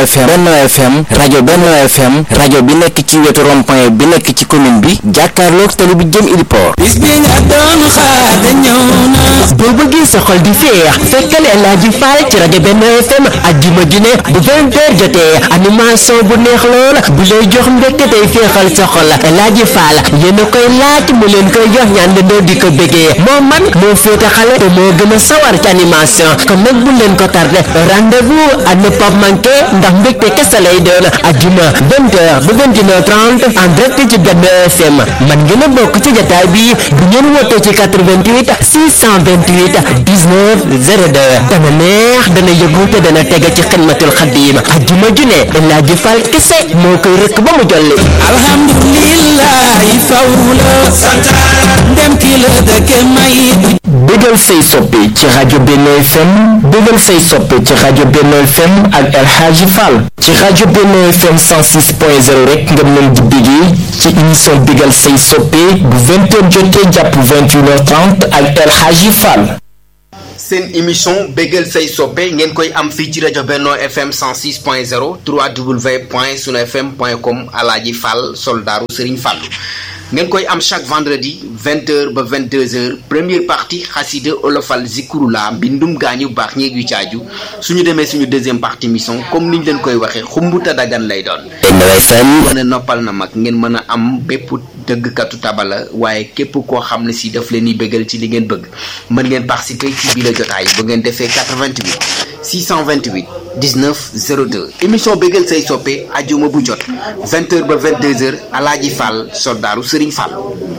FM Benno FM rajo Benno FM rajo bi nekk ci wetu rond-point bi nekk ci commune bi jàkkaarloog tali bi jëm Iliport bis bi nga doon xaar de ñëw na boo bëggee sa xol di féex fekkal El Hadji Fall ci rajo Benno FM ajjuma ju ne bu 20 heures jotee animation bu neex lool bu lay jox mbégte tey féexal sa xol El Hadji Fall yéen a koy laaj mu leen koy jox ñaan doo di ko bëggee moo man moo féete xale te moo gën a sawar ci animation kon nag bu leen ko tardé rendez-vous à ne pas manquer ndax mbégte kese lay doon ajjuma 20 heures ba 21 heures 30 en direct ci Benno FM man ngeen a bokk ci jataay bi bu ngeen wootee ci 88 628 19 02 dana neex dana yëgu te dana tege ci xidmatul xadim ajjuma ju ne El Hadji Fall kese moo koy rëkk ba mu jolli alhamdulillahi faw la ndem ki la dëkke may bégal say soppe ci rajo Benno FM bégal say soppe ci rajo Benno FM ak El Hadji Fall ci rajo Benno FM 106.0 rek nga mën di bégee ci émission bégal say soppe bu 20h jotee jàpp 21h30 ak El Hadji Fall seen émission bégal say soppe ngeen koy am fii ci rajo Benno FM 106.0 www.sunufm.com Alaaji Fall soldaaru Serigne Fallou ngeen koy am chaque vendredi 20h ba 22h première partie xasida olofal zikurula mbindum gaañu baax ñeeg yu caaju suñu demee suñu deuxième partie mission comme niñ leen koy waxee xumbuta dagan lay doon Benno FM mën a noppal na mag ngeen mën a am bépp dëggkatu tabala waaye képp koo xam ne si daf leen di bégal ci li ngeen bëgg mën ngeen participer ci biir jotaay bu ngeen defee 88 628 19 02 émission bégal say soppe ajuma bu jot 20h ba 22h alaaji Fall soldaaru Serigne Fall.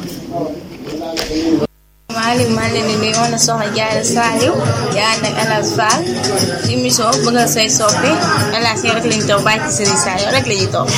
Malick maa leen di nuyu woon na soxna Diarra Saliou di ànd ak El Hadji Fall ci émission bëggal say soppe El Hadji rek lañu toog bàyyi ci Serigne Saliou rek la ñuy toog.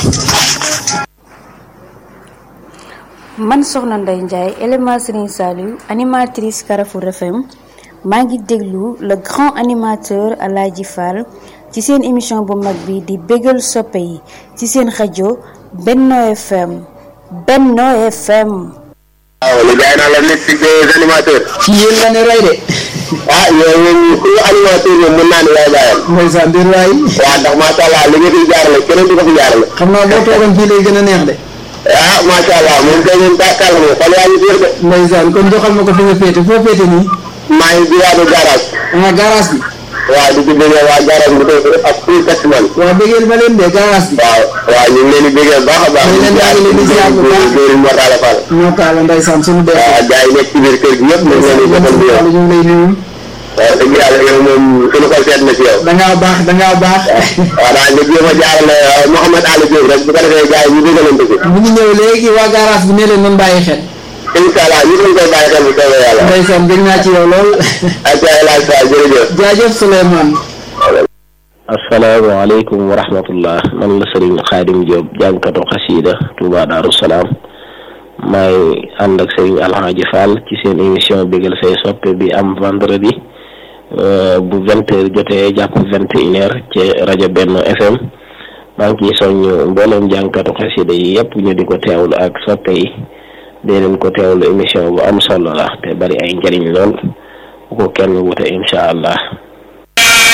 man soxna Ndeye Ndiaye élément Serigne Saliou animatrice Carrefour FM maa ngi déglu le grand animateur El Hadji Fall ci seen émission bu mag bi di bégal soppe yi ci seen rajo Benno FM Benno FM. waaw li jaay naa la nekk ci des animateurs. ci yéen la ne roy de ah yow moom ku ñu animateur moom mën naa ne yaay bàyyam. ndeysaan mbir waay waaw ndax macha allah li nga fi jaarale keneen du ko fi jaarale. xam naa boo toogoon fii lay gën a neex de ah macha allah moom kay moom daakaar moom xol yaa ngi fiir de. ndeysaan kon joxal ma ko fi nga féete foo féete nii maa ngi jiwaatu garage. ah garage bi waaw di ci bëggee waa garage bi tey ak full taximan. waaw bëggeel ma leen de garage bi waaw waaw ñu ngi leen di bëggee baax a baax. Ñu ngi leen di leen di ziar bu baax. Góor Mortala Fall. moo taala ndeysaan suñu dee waaw gars yi nekk ci biir kër gi yëpp ñu ngi leen di defal di yow. ñu ngi lay nuyu waaw dëgg yàlla yow moom suñu xol seet na ci yow. dangaa baax dangaa baax waaw daal nga jéem a jaarale Mouhamed Ali Diop rek bu ko defee gars yi ñu déggalante ko. mu ngi ñëw léegi waa garage bi ne leen nan bàyyi xel incha allah ñu ngi koy bàyyi xel bu soobee yàlla. ndeysaan dégg naa ci yow lool ak El Hadji Fall jërëjëf. jaajëf Souleymane asalaamaaleykum wa rahmatullah man la sëriñ xaadim Diop jàngkatu xasiida Touba Daaru Salaam maay ànd ak sëriñ Alhaji Fall ci seen émission bégal say soppe bi am vendredi bu vingt heures jotee jàpp vingt et une heures ci rajo Benno FM maa ngi ciy soññ mboolem jàngkatu xasiida yi yëpp ñu di ko teewlu ak soppe yi dee leen ko teewlu émission bu am solo la te bari ay njëriñ lool bu ko kenn wute incha allah